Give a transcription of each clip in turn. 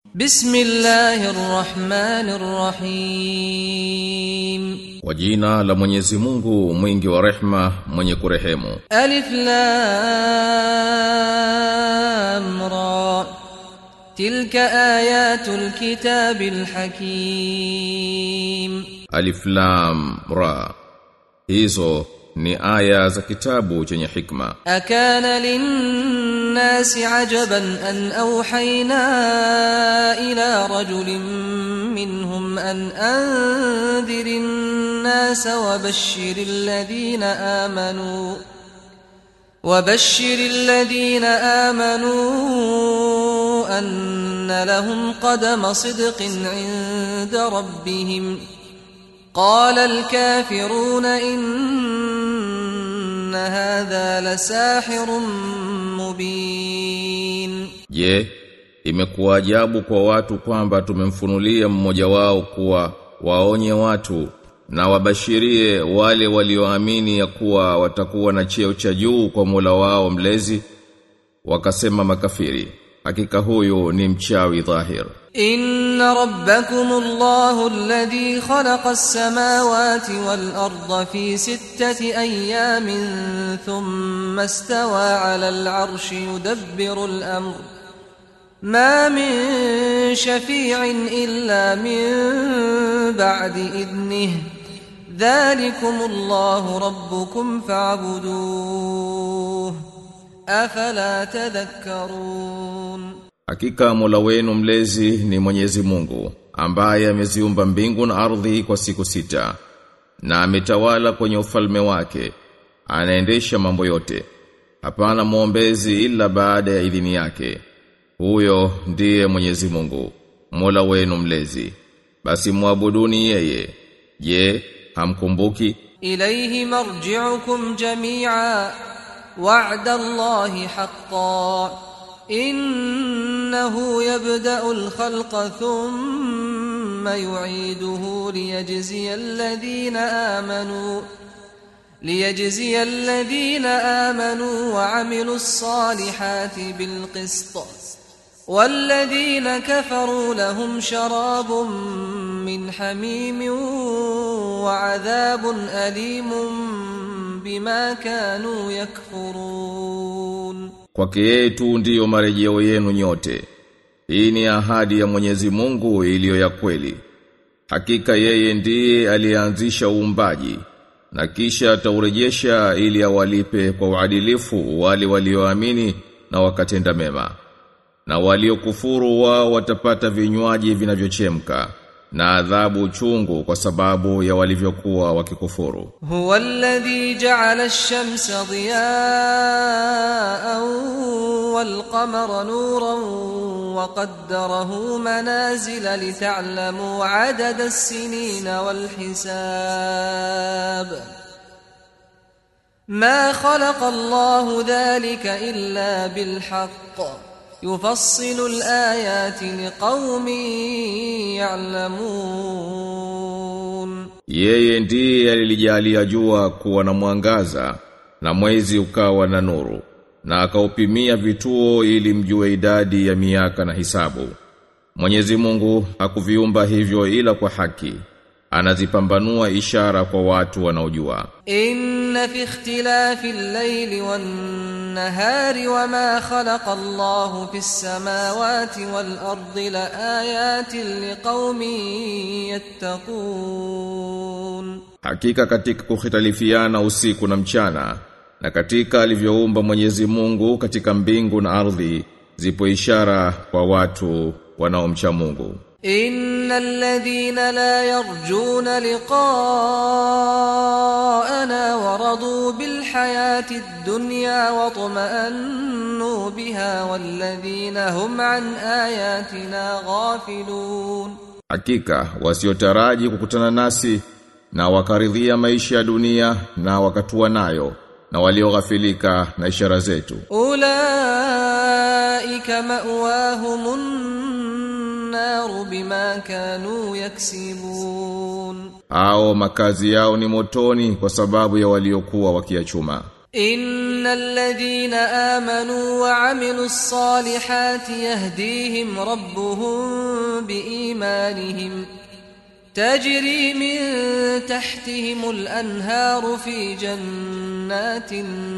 بسم الله الرحمن الرحيم Kwa jina la Mwenyezi Mungu mwingi wa rehma mwenye kurehemu ألف لام را تلك آيات الكتاب الحكيم Alif Lam Ra Hizo ni aya za kitabu chenye hikma أكان للناس عجبا أن أوحينا إلى رجل منهم أن أنذر الناس وبشر الذين آمنوا وبشر الذين آمنوا أن لهم قدم صدق عند ربهم قال الكافرون إن هذا لساحر مبين Je, imekuwa ajabu kwa watu kwamba tumemfunulia mmoja wao kuwa waonye watu na wabashirie wale walioamini ya kuwa watakuwa na cheo cha juu kwa Mola wao mlezi wakasema makafiri hakika huyu ni mchawi dhahir إن ربكم الله الذي خلق السماوات والأرض في ستة أيام ثم استوى على العرش يدبر الأمر ما من شفيع إلا من بعد إذنه ذلكم الله ربكم فاعبدوه أفلا تذكرون Hakika Mola wenu mlezi ni Mwenyezi Mungu ambaye ameziumba mbingu na ardhi kwa siku sita na ametawala kwenye ufalme wake anaendesha mambo yote hapana muombezi ila baada ya idhini yake huyo ndiye Mwenyezi Mungu Mola wenu mlezi basi muabuduni yeye je hamkumbuki إليه مرجعكم جميعا وعد الله حقا إنه يبدأ الخلق ثم يعيده ليجزي الذين آمنوا ليجزي الذين آمنوا وعملوا الصالحات بالقسط والذين كفروا لهم شراب من حميم وعذاب أليم بما كانوا يكفرون Kwake yeye tu ndiyo marejeo yenu nyote. Hii ni ahadi ya Mwenyezi Mungu iliyo ya kweli. Hakika yeye ndiye aliyeanzisha uumbaji na kisha ataurejesha ili awalipe kwa uadilifu wale walioamini na wakatenda mema. Na waliokufuru wao watapata vinywaji vinavyochemka na adhabu chungu kwa sababu ya walivyokuwa wakikufuru. هو الذي جعل الشمس ضياء والقمر نورا وقدره منازل لتعلموا عدد السنين والحساب ما خلق الله ذلك إلا بالحق يفصل الآيات لقوم يعلمون Yeye ndiye alilijalia jua kuwa na mwangaza na mwezi ukawa na nuru na akaupimia vituo ili mjue idadi ya miaka na hisabu. Mwenyezi Mungu hakuviumba hivyo ila kwa haki. Anazipambanua ishara kwa watu wanaojua. إن في اختلاف الليل والنهار وما خلق الله في السماوات والأرض لآيات لقوم يتقون Hakika katika kukhitalifiana usiku na mchana na katika alivyoumba Mwenyezi Mungu katika mbingu na ardhi zipo ishara kwa watu wanaomcha Mungu. إن الذين لا يرجون لقاءنا ورضوا بالحياة الدنيا واطمأنوا بها والذين هم عن آياتنا غافلون Hakika wasiotaraji kukutana nasi na wakaridhia maisha ya dunia na wakatua nayo na walioghafilika na ishara zetu. أولئك مأواهم النار بما كانوا يكسبون Hao makazi yao ni motoni kwa sababu ya waliokuwa wakiachuma. إن الذين آمنوا وعملوا الصالحات يهديهم ربهم بإيمانهم تجري من تحتهم الأنهار في جنات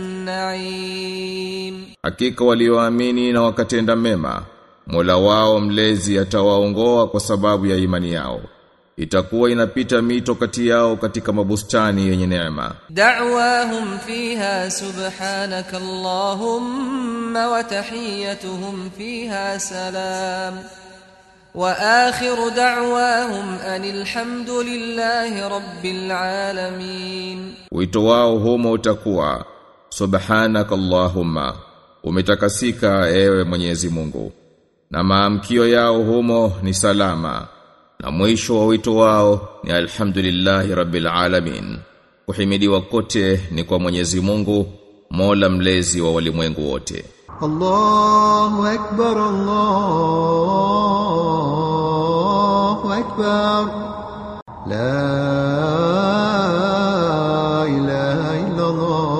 النعيم Hakika walioamini na wakatenda mema, Mola wao mlezi atawaongoa kwa sababu ya imani yao. Itakuwa inapita mito kati yao katika mabustani yenye neema. دعواهم فيها سبحانك اللهم وتحيتهم فيها سلام وآخر دعواهم أن الحمد لله رب العالمين Wito wao humo utakuwa Subhanaka Allahumma umetakasika ewe Mwenyezi Mungu na maamkio yao humo ni salama na mwisho wa wito wao ni alhamdulillahi rabbil alamin kuhimidiwa kote ni kwa Mwenyezi Mungu Mola mlezi wa walimwengu wote الله أكبر الله أكبر لا إله إلا الله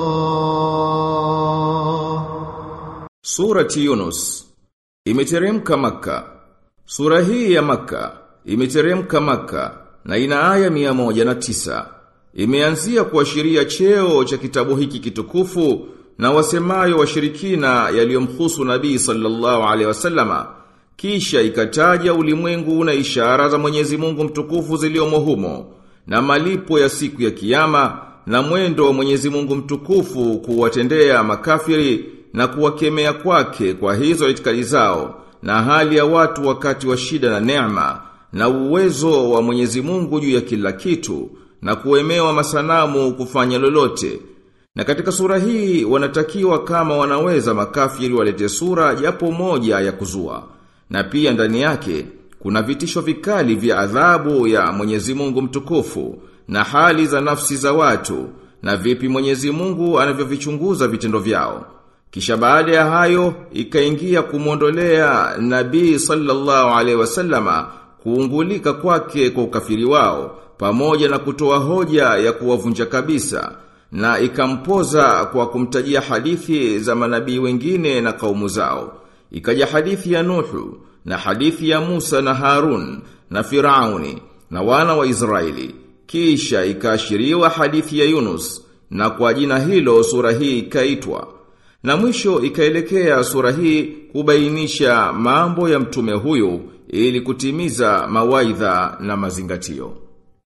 Surati Yunus imeteremka Makka. Sura hii ya Makka imeteremka Makka na ina aya mia moja na tisa. Imeanzia kuashiria cheo cha kitabu hiki kitukufu na wasemayo washirikina yaliyomhusu Nabii sallallahu alaihi wasallama. Kisha ikataja ulimwengu na ishara za Mwenyezi Mungu mtukufu ziliomo humo na malipo ya siku ya kiyama na mwendo wa Mwenyezi Mungu mtukufu kuwatendea makafiri na kuwakemea kwake kwa hizo itikadi zao na hali ya watu wakati wa shida na neema na uwezo wa Mwenyezi Mungu juu ya kila kitu na kuemewa masanamu kufanya lolote. Na katika sura hii wanatakiwa kama wanaweza makafiri walete sura japo moja ya kuzua. Na pia ndani yake kuna vitisho vikali vya adhabu ya Mwenyezi Mungu mtukufu na hali za nafsi za watu na vipi Mwenyezi Mungu anavyovichunguza vitendo vyao. Kisha baada ya hayo ikaingia kumwondolea Nabii sallallahu alaihi wasallama kuungulika kwake kwa ukafiri wao pamoja na kutoa hoja ya kuwavunja kabisa na ikampoza kwa kumtajia hadithi za manabii wengine na kaumu zao. Ikaja hadithi ya Nuhu na hadithi ya Musa na Harun na Firauni na wana wa Israeli. Kisha ikaashiriwa hadithi ya Yunus na kwa jina hilo sura hii ikaitwa. Na mwisho ikaelekea sura hii kubainisha mambo ya mtume huyu ili kutimiza mawaidha na mazingatio.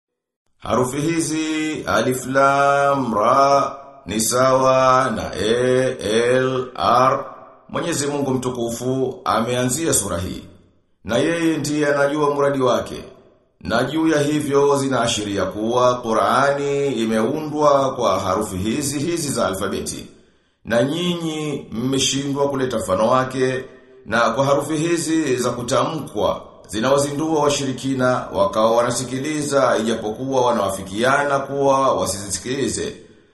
Harufi hizi alif lam ra ni sawa na e l r Mwenyezi Mungu mtukufu ameanzia sura hii. Na yeye ndiye anajua muradi wake. Na juu ya hivyo zinaashiria kuwa Qur'ani imeundwa kwa harufi hizi hizi za alfabeti. Na nyinyi mmeshindwa kuleta mfano wake na kwa harufi hizi za kutamkwa zinawazindua washirikina wakawa wanasikiliza ijapokuwa wanawafikiana kuwa wasizisikilize.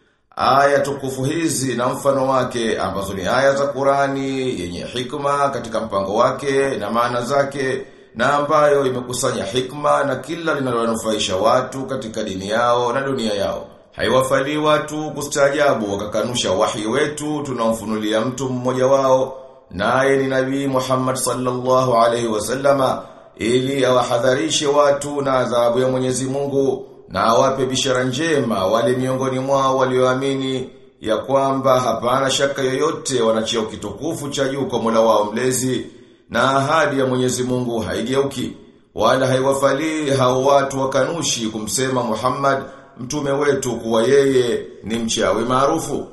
Aya tukufu hizi na mfano wake ambazo ni aya za Qurani yenye hikma katika mpango wake na maana zake na ambayo imekusanya hikma na kila linalowanufaisha watu katika dini yao na dunia yao. Haiwafali watu kustaajabu wakakanusha wahi wetu tunaomfunulia mtu mmoja wao naye ni Nabii Muhammad sallallahu alaihi wasallama ili awahadharishe watu na adhabu ya Mwenyezi Mungu na awape bishara njema wale miongoni mwao walioamini ya kwamba hapana shaka yoyote wanacheo kitukufu cha juu kwa Mola wao mlezi na ahadi ya Mwenyezi Mungu haigeuki wala haiwafali hao watu wakanushi kumsema Muhammad mtume wetu kuwa yeye ni mchawi maarufu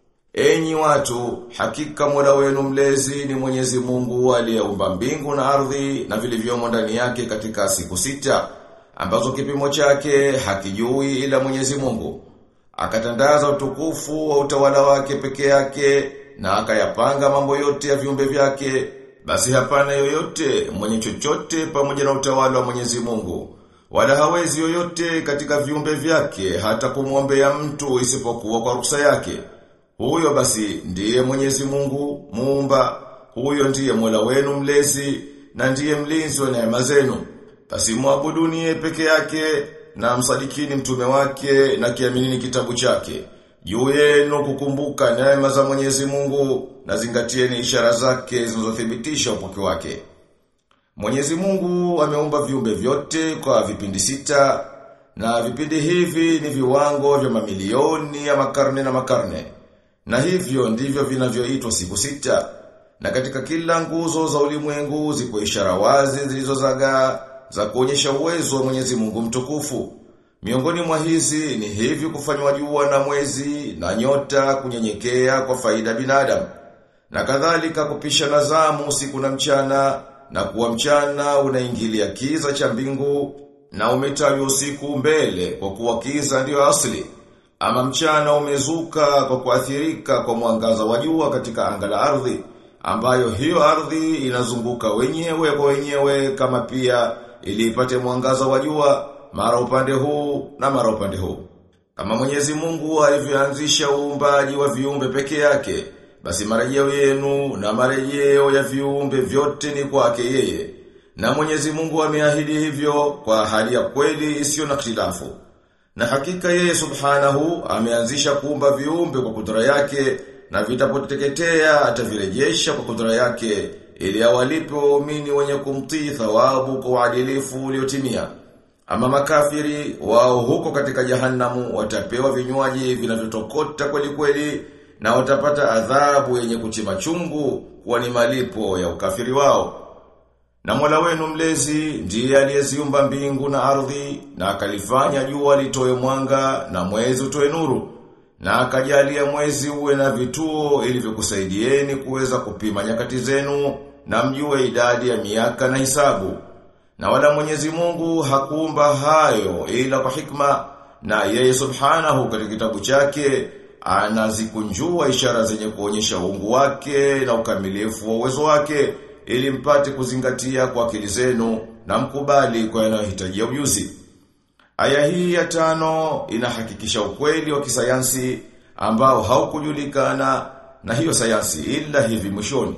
Enyi watu, hakika Mola wenu mlezi ni Mwenyezi Mungu aliyeumba mbingu na ardhi na vilivyomo ndani yake katika siku sita ambazo kipimo chake hakijui ila Mwenyezi Mungu. Akatandaza utukufu wa utawala wake peke yake na akayapanga mambo yote ya viumbe vyake. Basi hapana yoyote mwenye chochote pamoja na utawala wa Mwenyezi Mungu. Wala hawezi yoyote katika viumbe vyake hata kumwombea mtu isipokuwa kwa ruksa yake. Huyo basi ndiye Mwenyezi Mungu muumba, huyo ndiye Mola wenu mlezi na ndiye mlinzi wa neema zenu. Basi muabuduni peke yake na msadikini mtume wake na kiaminini kitabu chake. juu yenu kukumbuka neema za Mwenyezi Mungu na zingatieni ishara zake zinazothibitisha upoke wake. Mwenyezi Mungu ameumba viumbe vyote kwa vipindi sita na vipindi hivi ni viwango vya mamilioni ya makarne na makarne. Na hivyo ndivyo vinavyoitwa siku sita. Na katika kila nguzo za ulimwengu zipo ishara wazi zilizozagaa za kuonyesha uwezo wa Mwenyezi Mungu mtukufu. Miongoni mwa hizi ni hivi kufanywa jua na mwezi na nyota kunyenyekea kwa faida binadamu. Na kadhalika kupisha nazamu usiku na mchana na kuwa mchana unaingilia kiza cha mbingu na umetajwa usiku mbele kwa kuwa kiza ndiyo asili. Ama mchana umezuka kwa kuathirika kwa mwangaza wa jua katika anga la ardhi ambayo hiyo ardhi inazunguka wenyewe kwa wenyewe kama pia ili ipate mwangaza wa jua mara upande huu na mara upande huu. Kama Mwenyezi Mungu alivyoanzisha uumbaji wa viumbe peke yake, basi marejeo yenu na marejeo ya viumbe vyote ni kwake yeye. Na Mwenyezi Mungu ameahidi hivyo kwa hali ya kweli isiyo na khilafu. Na hakika yeye subhanahu ameanzisha kuumba viumbe kwa kudura yake na vitapoteketea atavirejesha kwa kudura yake ili awalipe waumini wenye kumtii thawabu kwa uadilifu uliotimia. Ama makafiri wao huko katika jahannamu watapewa vinywaji vinavyotokota kweli kweli na watapata adhabu yenye kuchima chungu kwa ni malipo ya ukafiri wao. Na Mola wenu mlezi ndiye aliyeziumba mbingu na ardhi na akalifanya jua litoe mwanga na mwezi utoe nuru na akajalia mwezi uwe na vituo ili vikusaidieni kuweza kupima nyakati zenu na mjue idadi ya miaka na hisabu. Na wala Mwenyezi Mungu hakuumba hayo ila kwa hikma na yeye subhanahu katika kitabu chake anazikunjua ishara zenye kuonyesha uungu wake na ukamilifu wa uwezo wake ili mpate kuzingatia kwa akili zenu na mkubali kwa yanayohitajia ujuzi. Aya hii ya tano inahakikisha ukweli wa kisayansi ambao haukujulikana na hiyo sayansi ila hivi mwishoni.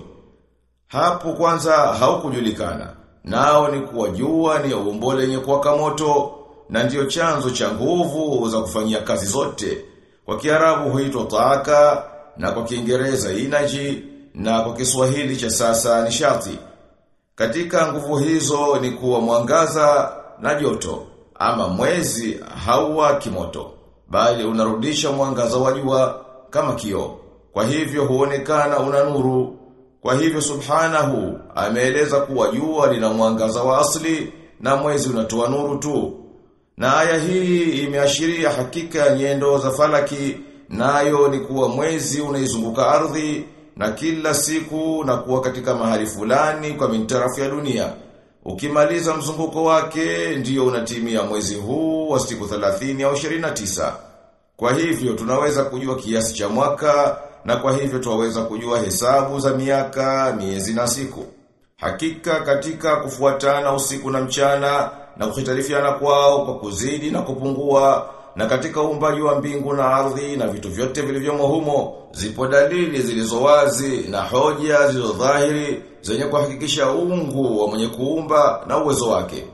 Hapo kwanza haukujulikana. Nao ni kuwa jua ni umbo lenye kuwaka moto na ndiyo chanzo cha nguvu za kufanyia kazi zote. Kwa Kiarabu huitwa taaka na kwa Kiingereza energy na kwa Kiswahili cha sasa nishati. Katika nguvu hizo ni kuwa mwangaza na joto ama mwezi hauwa kimoto bali unarudisha mwangaza wa jua kama kioo. Kwa hivyo huonekana una nuru. Kwa hivyo subhanahu ameeleza kuwa jua lina mwangaza wa asli na mwezi unatoa nuru tu. Na aya hii imeashiria hakika ya nyendo za falaki nayo ni kuwa mwezi unaizunguka ardhi na kila siku na kuwa katika mahali fulani kwa mintarafu ya dunia. Ukimaliza mzunguko wake ndiyo unatimia mwezi huu wa siku 30 au 29. Kwa hivyo tunaweza kujua kiasi cha mwaka na kwa hivyo tunaweza kujua hesabu za miaka, miezi na siku. Hakika katika kufuatana usiku na mchana na kuhitarifiana kwao kwa kuzidi na kupungua na katika uumbaji wa mbingu na ardhi na vitu vyote vilivyomo humo zipo dalili zilizo wazi na hoja zilizo dhahiri zenye kuhakikisha uungu wa mwenye kuumba na uwezo wake.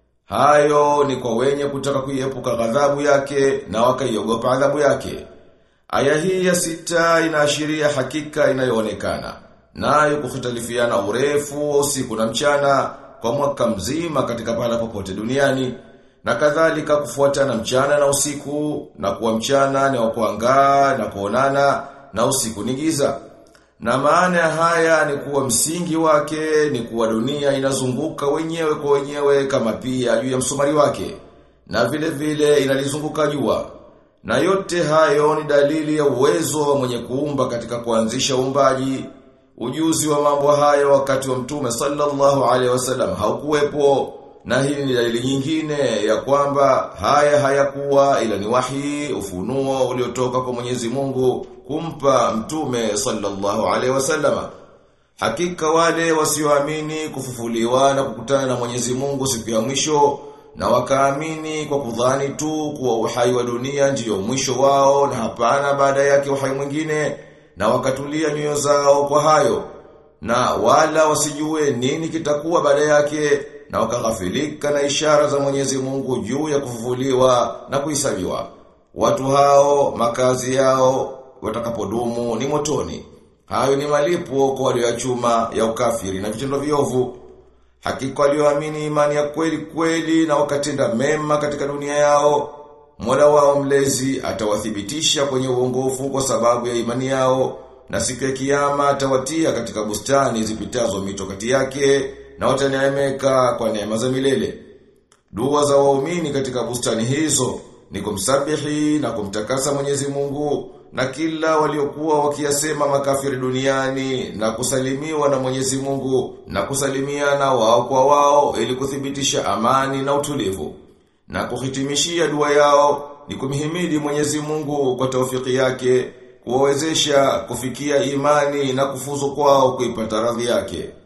Hayo ni kwa wenye kutaka kuiepuka ghadhabu yake na wakaiogopa adhabu yake. Aya hii ya sita inaashiria hakika inayoonekana. Nayo kukhitalifiana urefu wa usiku na mchana kwa mwaka mzima katika pahala popote duniani na kadhalika kufuatana mchana na usiku na kuwa mchana ni wa kuangaa na kuonana na usiku ni giza. Na maana ya haya ni kuwa msingi wake ni kuwa dunia inazunguka wenyewe kwa wenyewe kama pia juu ya msumari wake. Na vile vile inalizunguka jua. Na yote hayo ni dalili ya uwezo wa mwenye kuumba katika kuanzisha uumbaji. Ujuzi wa mambo hayo wakati wa mtume sallallahu alaihi wasallam haukuwepo. Na hii ni dalili nyingine ya kwamba haya hayakuwa ila ni wahi ufunuo uliotoka kwa Mwenyezi Mungu kumpa mtume sallallahu alaihi wasallama. Hakika wale wasioamini kufufuliwa na kukutana na Mwenyezi Mungu siku ya mwisho na wakaamini kwa kudhani tu kuwa uhai wa dunia ndiyo mwisho wao na hapana baada yake uhai mwingine na wakatulia nyoyo zao kwa hayo na wala wasijue nini kitakuwa baada yake na wakaghafilika na ishara za Mwenyezi Mungu juu ya kufufuliwa na kuhesabiwa. Watu hao makazi yao watakapodumu ni motoni. Hayo ni malipo kwa waliochuma ya ukafiri na vitendo viovu. Hakika walioamini imani ya kweli kweli na wakatenda mema katika dunia yao, Mola wao mlezi atawathibitisha kwenye uongofu kwa sababu ya imani yao na siku ya kiyama atawatia katika bustani zipitazo mito kati yake na wataneemeka kwa neema za milele. Dua za waumini katika bustani hizo ni kumsabihi na kumtakasa Mwenyezi Mungu na kila waliokuwa wakiyasema makafiri duniani na kusalimiwa na Mwenyezi Mungu na kusalimiana wao kwa wao ili kuthibitisha amani na utulivu. Na kuhitimishia dua yao ni kumhimidi Mwenyezi Mungu kwa taufiki yake kuwawezesha kufikia imani na kufuzu kwao kuipata radhi yake.